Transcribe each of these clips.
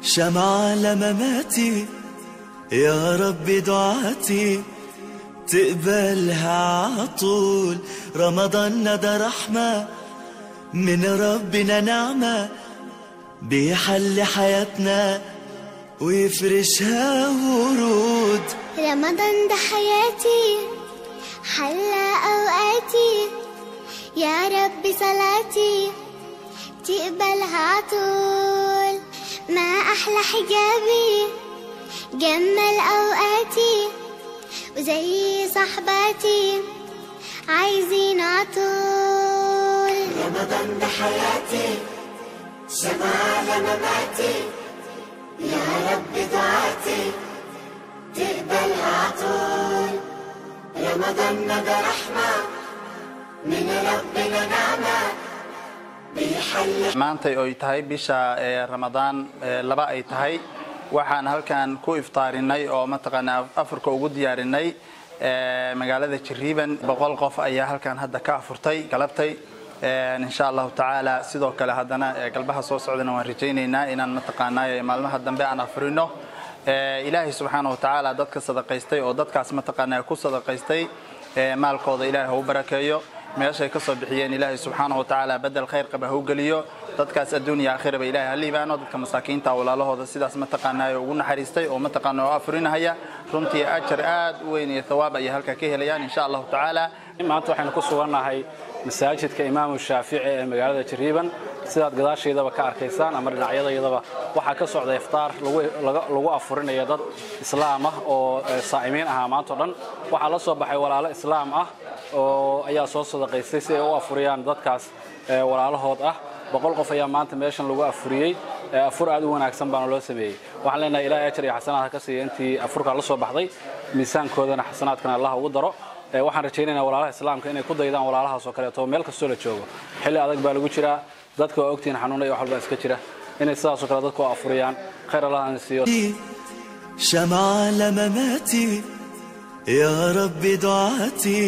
شمعة لمماتي يا رب دعاتي تقبلها عطول رمضان ده رحمة من ربنا نعمة بيحل حياتنا ويفرشها ورود رمضان ده حياتي حلى أوقاتي يا رب صلاتي تقبلها عطول ما أحلى حجابي جمل أوقاتي وزي صحباتي عايزين عطول رمضان ده حياتي شمعة لمماتي يا رب دعاتي تقبلها عطول رمضان ده رحمة من ربنا نعمة بيحل maantay oy tahay bisha ee ramadaan ee laba ay tahay waxaan halkan ku iftaarinay oo mataqaanaa afurka ugu diyaarinay ee magaalada jiriiban boqol qof ayaa halkan hadda ka afurtay galabtay insha allahu tacaala sidoo kale haddana ee galbaha soo socdana waan rajaynaynaa inaan mataqaanaa maalmaha dambe aan afurino ilaahay subxaana wa tacaala dadka sadaqaystay oo dadkaas mataqaanaa ku sadaqaystay maalkooda ilaahay ha u barakeeyo meeshay ka soo bixiyeen ilaahay subxaana wa tacaala bedel khayr qaba ha u geliyo dadkaas adduuniya aakhiraba ilaahay ha liibaano dadka masaakiinta walaalahooda sidaas mataqaanaa ugu naxariistay oo mataqaanaa oo afurinahaya runtii ajar aad u weyn iyo thawaab ayay halkaa ka helayaan insha allahu tacaala maanta waxaynu ku sugannahay masaajidka imaamu shaafici ee magaalada jariiban sidaad gadaashaydaba ka arkaysaan ama dhinacyadaydaba waxaa ka socda iftaar lagu afurinaya dad islaam ah oo saa'imiin ahaa maantao dhan waxaa la soo baxay walaalo islaam ah oo ayaa soo sadaqaystay si ay u afuriyaan dadkaas walaalahood ah boqol qof ayaa maanta meeshan lagu afuriyey afur aad u wanaagsan baana loo sameeyey waxaan leenahay ilaahay ajar iyo xasanaad ha ka siiya intii afurkaa la soo baxday miisaankoodana xasanaadkana allah ugu daro waxaan rajaynaynaa walaalaha islaamka inay ku daydaan walaalahaas oo kaleeto meel kastoo la joogo xilli adag baa lagu jiraa dadka waa ogtihiin xanuuna iyo wax walbaa iska jira inay sidaasoo kale dadku afuriyaan khayr allah aan siiyo شمعة لمماتي يا رب دعاتي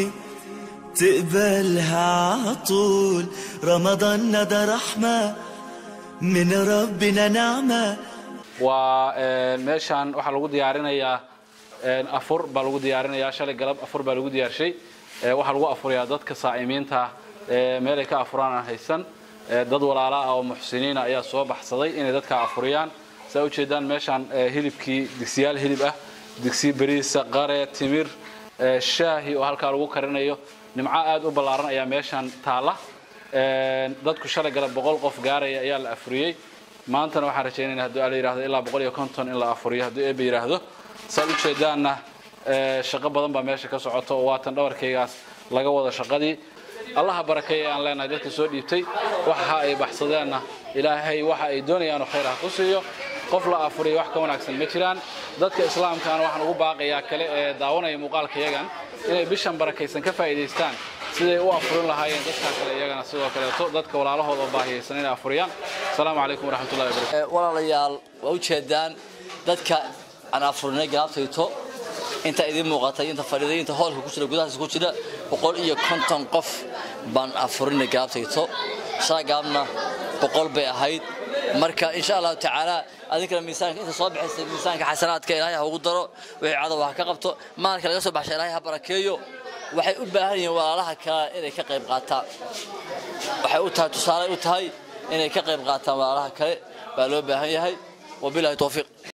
تقبلها عطول رمضان ده رحمة من ربنا نعمة waa meeshaan waxaa lagu diyaarinayaa afur baa lagu diyaarinayaa shalay galab afur baa lagu diyaarshay waxaa lagu afurayaa dadka saa'imiinta meelay ka afuraan aan haysan dad walaala ah oo muxsiniina ayaa soo baxsaday inay dadka afuriyaan saa ujeedaan meeshaan hilibkii digsiyaal hilib ah digsi bariisa qare timir shaahi oo halkaa lagu karinayo nimco aad u ballaaran ayaa meeshaan taalla dadku shalay galab boqol qof gaaraya ayaa la afuriyey maantana waxaan rajaynayna hadduu ala yidhahdo ilaa boqol iyo konton in la afuriyo hadduu eeba yidhaahdo saad ujeedaanna shaqo badan baa meesha ka socoto oo waatan dhabarkaygaas laga wada shaqadii allaha barakeeya aan leenahay dadka soo dhiibtay waxa ay baxsadeenna ilaahay waxa ay doonayaanoo khayr ha ku siiyo qof la afuriya wax ka wanaagsan ma jiraan dadka islaamkaana waxaan ugu baaqayaa kale ee daawanaya muuqaalka yagan inay bishan barakaysan ka faa'iidaystaan siday u afurin lahaayeen dadkaa kale iyagana sidoo kaleeto dadka walaalahooda oo baahiyaysan inay afuriyaan asalaamu calaykum waraxmatullahi wabarakatu walaalayaal waa ujeedaan dadka aan afurinay galabtayto inta idiin muuqatay inta fadhiiday inta hoolka ku jira gudahaas ku jira boqol iyo konton qof baan afurinay galabtayto shaa gaabna boqol bay ahayd marka insha allahu tacaala adinkana miisaanka inta soo bixisay miisaanka xasanaadka ilaahay ha ugu daro wixii cadow ha ka qabto maalka laga soo baxsha ilaahay ha barakeeyo waxay u baahan yihiin walaalaha kale inay ka qayb qaataan waxay u tahay tusaale u tahay inay ka qayb qaataan walaalaha kale baa loo baahan yahay wabilahi towfiiq